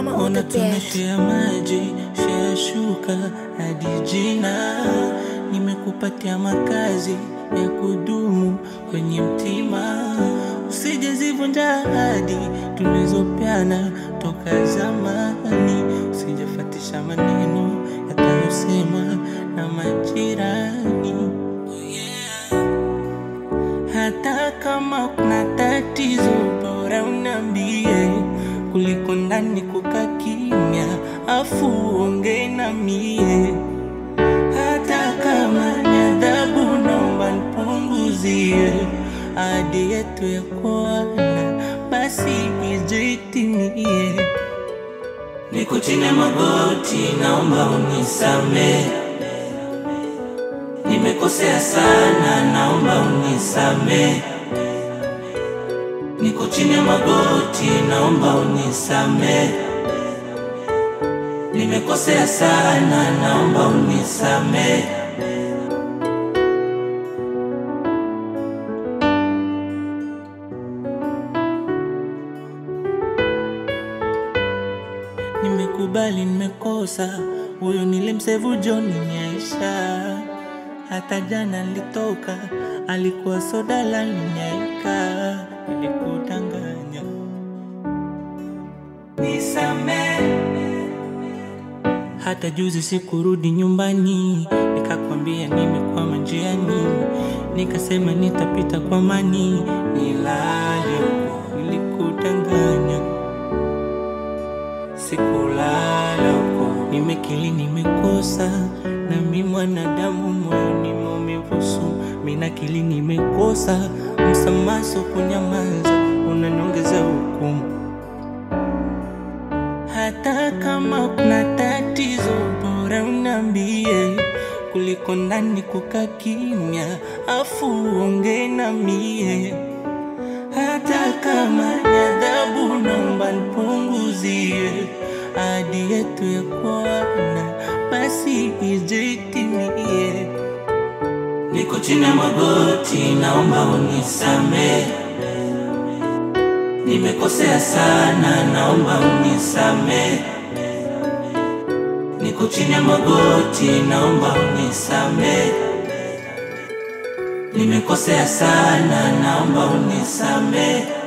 Mama on Ona the bed. tunashea maji, shea shuka hadi jina. Nimekupatia makazi ya kudumu kwenye mtima, usije zivunja ahadi tulizopeana toka zamani, usijafatisha maneno yatayosema na majirani. Oh yeah. Hata kama kuna tatizo, bora unambie kuliko ndani kukaa kimya, afu uongee na mie. Hata kama ni adhabu, naomba nipunguzie ahadi yetu ya kuana, basi ije itimie. Niko chini ya magoti, naomba unisamehe. Nimekosea sana, naomba unisamehe. Niko chini ya magoti, naomba unisamehe. Nimekosea sana, naomba unisamehe. Nimekubali nimekosa, huyo nilimsevu John Nyaisha. Hata jana nilitoka, alikuwa soda la ninyaika, nilikudanganya. Nisamehe. Hata juzi sikurudi nyumbani, nikakwambia nimekwama njiani, nikasema nitapita kwa mani, nilale huko, nilikudanganya sikulala huko, nimekili nimekosa, na mi mwanadamu moyoni maumivu sumu, mi nakili nimekosa, msamaha sio kunyamaza, unaniongeza hukumu. Hata kama kuna tatizo, bora unambie kuliko ndani kukaa kimya, afu uongee na mie. Hata kama ni adhabu, naomba nipunguzie ahadi yetu ya kuana, basi ije itimie. Niko chini ya magoti, naomba unisamehe. Nimekosea sana, naomba unisamehe. Niko chini ya magoti, naomba unisamehe. Nimekosea sana, naomba unisamehe.